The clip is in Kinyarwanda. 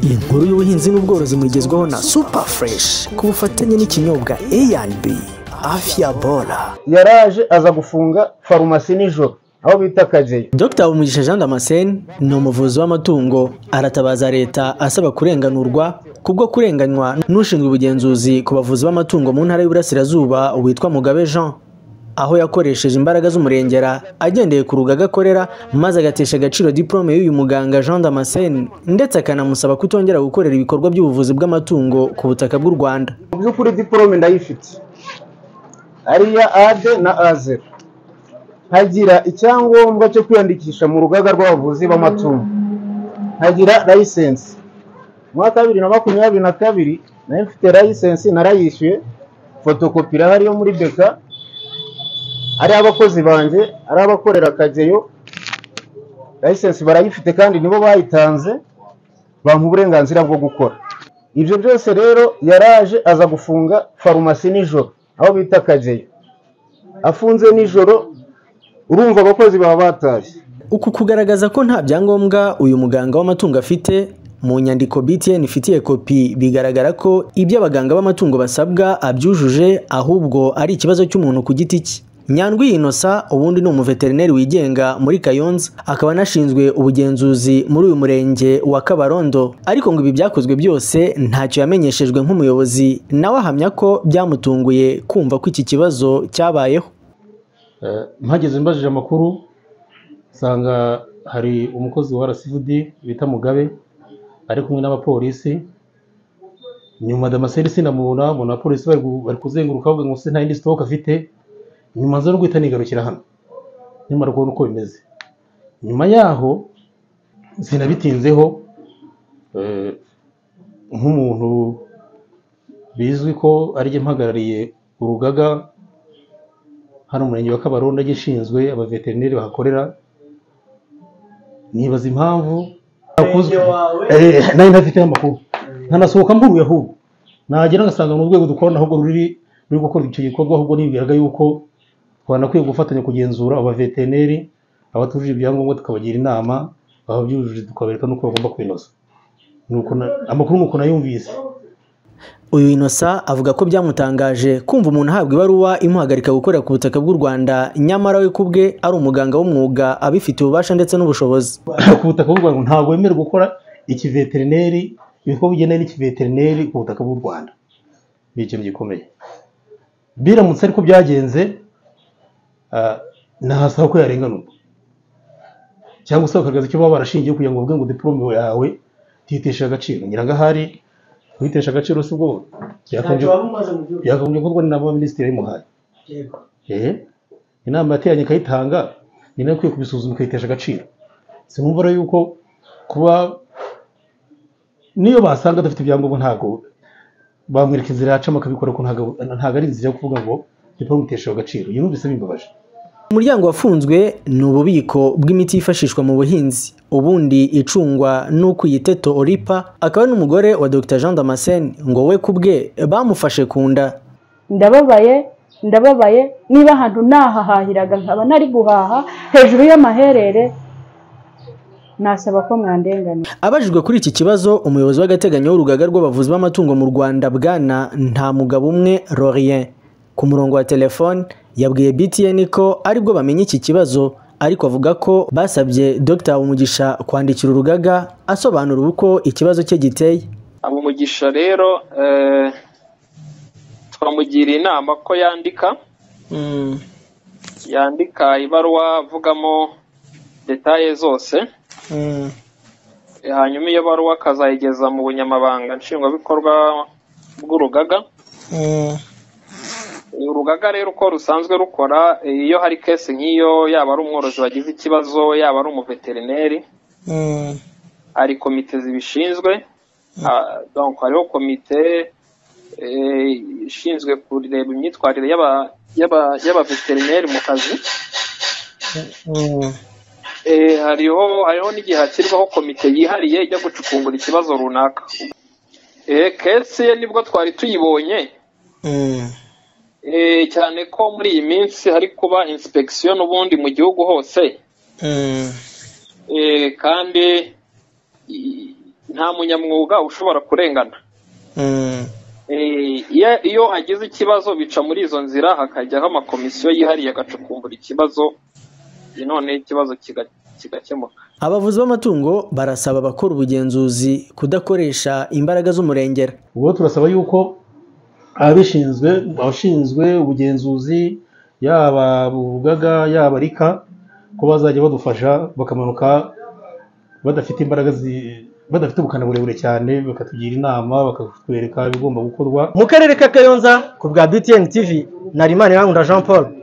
inkuru y'ubuhinzi n'ubworozi mugezweho na super fresh ku bufatanye n'ikinyobwa A&B afya bora yaraje aza gufunga farumasi nijoro aho bita kageyo Dr Umugisha Jean Damascene ni umuvuzi w'amatungo aratabaza leta asaba kurenganurwa kubwo kurenganywa n'ushinzwe ubugenzuzi ku bavuzi b'amatungo mu ntara y'Iburasirazuba witwa Mugabe Jean aho yakoresheje imbaraga z'umurengera agendeye ku rugaga akorera maze agatesha agaciro diplome y'uyu muganga Jean Damascene ndetse akanamusaba kutongera gukorera ibikorwa by'ubuvuzi bw'amatungo ku butaka bw'u Rwanda mu by'ukuri diporome ndayifite ari iya ade na azero nkagira icyangombwa cyo kwiyandikisha mu rugaga rw'abavuzi b'amatungo nkagira layisensi mu mwaka wa bibiri na makumyabiri na kabiri nayo mfite layisensi narayishyuye fotokopi irahari yo muri beka ari abakozi banjye ari abakorera akageyo layisensi barayifite kandi nibo bayitanze bampa uburenganzira bwo gukora ibyo byose rero yaraje aza gufunga farumasi nijoro aho bita akageyo afunze nijoro urumva abakozi baba batashye uku kugaragaza ko nta byangombwa uyu muganga w'amatungo afite mu nyandiko btn ifitiye kopi bigaragara ko ibyo abaganga b'amatungo basabwa abyujuje ahubwo ari ikibazo cy'umuntu ku giti cye nyandwi inosa ubundi ni umuveterineri wigenga muri kayonza akaba anashinzwe ubugenzuzi muri uyu murenge wa kabarondo ariko ngo ibi byakozwe byose ntacyo yamenyeshejwe nk'umuyobozi nawe ahamya ko byamutunguye kumva ko iki kibazo cyabayeho mpageze mbajije amakuru nsanga hari umukozi wa RCVD bita Mugabe ari kumwe n'abapolisi nyuma damaseri sinamubona mbona abapolisi bari kuzenguruka bavuga ngo se nta yindi sitoke afite nyuma nza no guhita nigarukira hano nyuma rwo uko bimeze nyuma yaho sinabitinzeho nk'umuntu bizwi ko arijye mpagarariye urugaga hano umurenge wa kabarondo agishinzwe abaveterineri bahakorera nibaza impamvu nari ntafiteho amakuru nkanasohoka mburuye ahubwo nagera ngasanga ni urwego dukorana ahubwo ruri ruri gukora icyo gikorwa ahubwo nibwiraga yuko twanakwiye gufatanya kugenzura abaveterineri abatujuje ibyangombwa tukabagira inama ababyujuje tukabereka n'uko bagomba kwinoza amakuru ni uko nayumvise uyu inosa avuga ko byamutangaje kumva umuntu ahabwa ibaruwa imuhagarika gukora ku butaka bw'u rwanda nyamara we ku bwe ari umuganga w'umwuga abifitiye ububasha ndetse n'ubushobozi ku butaka bw'u rwanda ntabwo wemerewe gukora ikiveterineri ibikorwa bigendanye n'ikiveterineri ku butaka bw'u rwanda ni ikintu gikomeye biramutse ariko byagenze nahasaba ko yarenganurwa cyangwa se bakagaragaza icyo baba barashingiye kugira ngo bavuge ngo diporome yawe ntiteshe agaciro nyirangahari kuitesha agaciro si ubwo byakagombye gukorwa n'inama y'abaminisitiri yabimuhaye inama yateranye ikayitanga ni nayo ikwiye kubisuzuma ikayitesha agaciro sinumva rero yuko kuba niyo basanga adafite ibyangombwa ntabwo bamwereka inzira yacamo akabikora ko ntabwo ari inzira yo kuvuga ngo diporome itesha agaciro iyo numvise bimbabaje umuryango wafunzwe ni ububiko bw'imiti yifashishwa mu buhinzi ubundi icungwa n'ukuyiteto oripa akaba n'umugore wa dr jean damascene ngo we ku bwe bamufashe ku nda ndababaye ndababaye niba ahantu nahahahiraga nkaba nari guhaha hejuru y'amaherere nasaba ko mwandenganira abajijwe kuri iki kibazo umuyobozi w'agateganyo w'urugaga rw'abavuzi b'amatungo mu rwanda bwana nta mugabo umwe rorien ku murongo wa telefone yabwiye btn ko aribwo bamenye iki kibazo ariko avuga ko basabye dr umugisha kwandikira urugaga asobanura uko ikibazo cye giteye umugisha rero twamugiriye inama ko yandika yandika ibaruwa avugamo detaye zose hanyuma iyo baruwa akazayigeza mu bunyamabanga nshingwabikorwa bw'urugaga urugaga rero uko rusanzwe rukora iyo hari kesi nk'iyo yaba ari umworozi wagize ikibazo yaba ari umuveterineri hari komite zibishinzwe hariho komite ishinzwe kureba imyitwarire y'abaveterineri mu kazi hariho hariho n'igihe hashyirwaho komite yihariye ijya gucukumbura ikibazo runaka kesi ye nibwo twari tuyibonye cyane ko muri iyi minsi hari kuba inspekisiyo n'ubundi mu gihugu hose kandi nta munyamwuga ushobora kurengana Eh, iyo- iyo hagize ikibazo bica muri izo nzira hakajyaho amakomisiyo yihariye agacukumbura ikibazo none ikibazo kiga- kigakemuka abavuzi b'amatungo barasaba abakora ubugenzuzi kudakoresha imbaraga z'umurengera ubwo turasaba yuko ababishinzwe abashinzwe ubugenzuzi yaba urugaga yaba rika ko bazajya badufasha bakamanuka badafite imbaraga zi- badafite ubukana burebure cyane bakatugira inama bakatwereka ibigomba gukorwa mu karere ka kayonza ku bwa btn tv narimana irakunda jean paul